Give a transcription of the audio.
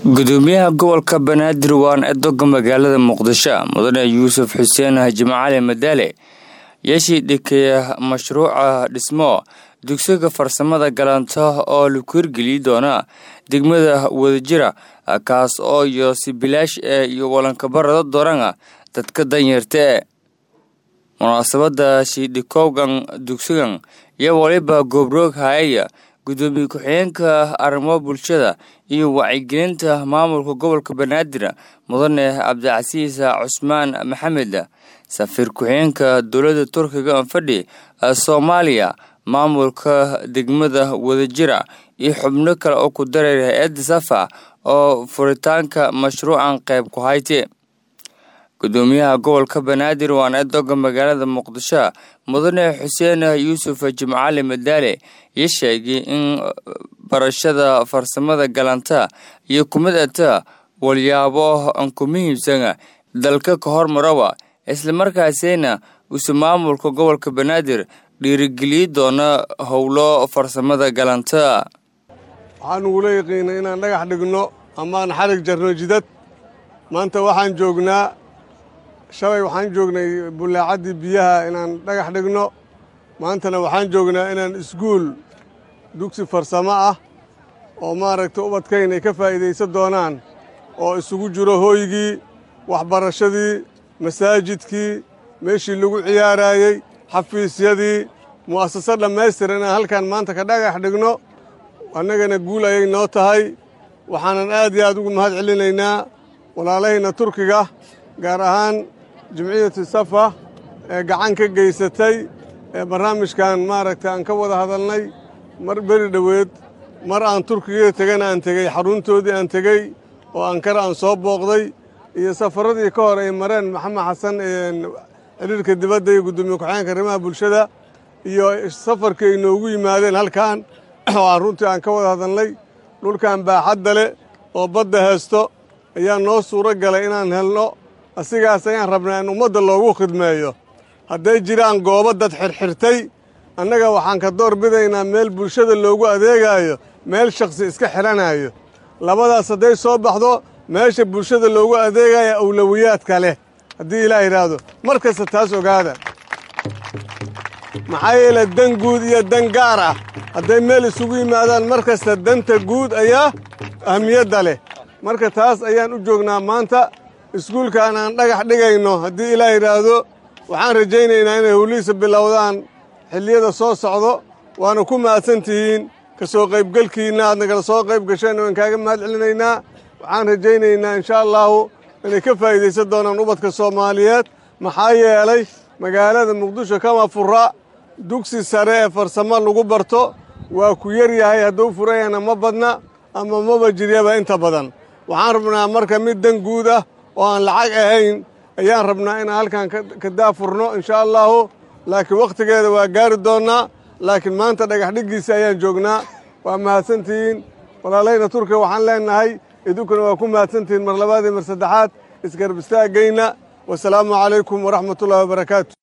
gudoomiyaha gobolka banaadir waan edoga magaalada muqdisho mudane yuusuf xuseen jimcali madaale yeeshii dhikeeya mashruuca dhismo dugsiga farsamada galanta oo laku hirgeli doona degmada wadajira kaas oo iyo sibilaash ee iyo walankabarada doorana dadka danyarta munaasabada shiidhikowgan dugsigan iyo waliba goobroog hayaya gudoomiye ku-xigeenka arrimo bulshada iyo wacyigelinta maamulka gobolka banaadir mudane cabdicasiis cusmaan maxamed safiir ku-xigeenka dowladda turkiga anfadhi soomaaliya maamulka degmada wadajira iyo xubno kale oo ku dareer hay-adda safa oo furitaanka mashruucan qayb ku hayte gudoomiyaha gobolka banaadir waan edoga magaalada muqdisho mudane xuseen yuusuf jimcali madaale iyo sheegay in barashada farsamada galanta iyo kumid ata walyaabo aan ku muhiimsana dalka ka hormaraba islamarkaasina uuse maamulka gobolka banaadir dhiirigeliyi doona howlo farsamada galanta waxaan ugula yaqiinay inaan dhagax dhigno amaan xarig jarno jidad maanta waxaan joognaa shalay waxaan joognay bullaacaddii biyaha inaan dhagax dhigno maantana waxaan joognaa inaan iskuul dugsi farsamo ah oo maaragtay ubadkayn ay ka faa'iidaysan doonaan oo isugu jiro hooygii waxbarashadii masaajidkii meeshii lagu ciyaaraayey xafiisyadii mu'asasad dhammaystiran inaan halkan maanta ka dhagax dhigno annagana guul ayay noo tahay waxaanan aad iyo aad ugu mahad celinaynaa walaalahayna turkiga gaar ahaan jimciyatu safa ee gacan ka geysatay ee barnaamijkan maaragtay aan ka wada hadalnay mar beri dhoweed mar aan turkiga tegana aan tegey xaruntoodii aan tegey oo ankara aan soo booqday iyo safaradii ka hor ay mareen maxamed xasan xiriirka dibadda iyo guddoomiye ku-xigeenka arrimaha bulshada iyo safarkii ay noogu yimaadeen halkan oo aan runtii aan ka wada hadalnay dhulkan baaxadda leh oo badda heesto ayaa noo suuro galay inaan helno asigaas ayaan rabnaa in ummadda loogu khidmeeyo hadday jiraan goobo dad xirxirtay annaga waxaan ka door bidaynaa meel bulshada loogu adeegaayo meel shakhsi iska xidhanaayo labadaas hadday soo baxdo meesha bulshada loogu adeegaya awlowiyaadka leh haddii ilaah yidhaahdo mar kasta taas ogaada maxaa yeele dan guud iyo dan gaar ah hadday meel isugu yimaadaan mar kasta danta guud ayaa ahmiyadda leh marka taas ayaan u joognaa maanta iskuulkan aan dhagax dhigayno haddii ilaah yidhaahdo waxaan rajaynaynaa inay howlihiisa bilowdaan xilliyada soo socdo waana ku mahadsan tihiin ka soo qaybgelkiinna aad nagala soo qayb gasheen waan kaaga mahad celinaynaa waxaan rajaynaynaa inshaa allaahu inay ka faa'iidaysan doonaan ubadka soomaaliyeed maxaa yeelay magaalada muqdisho kama fura dugsi sare ee farsamo lagu barto waa ku yar yahay hadduu furayana ma badna ama maba jiryaba inta badan waxaan rabnaa marka mid dan guud ah oo aan lacag ahayn ayaan rabnaa inaan halkan ka daafurno inshaa allaahu laakiin wakhtigeeda waa gaari doonnaa laakiin maanta dhagax dhiggiisa ayaan joognaa waa mahadsantihiin walaalayna turkiga waxaan leennahay idinkuna waa ku mahadsantihiin mar labaad iyo mar saddexaad isgarab istaagayna wasalaamu calaykum waraxmatullahi wabarakaatu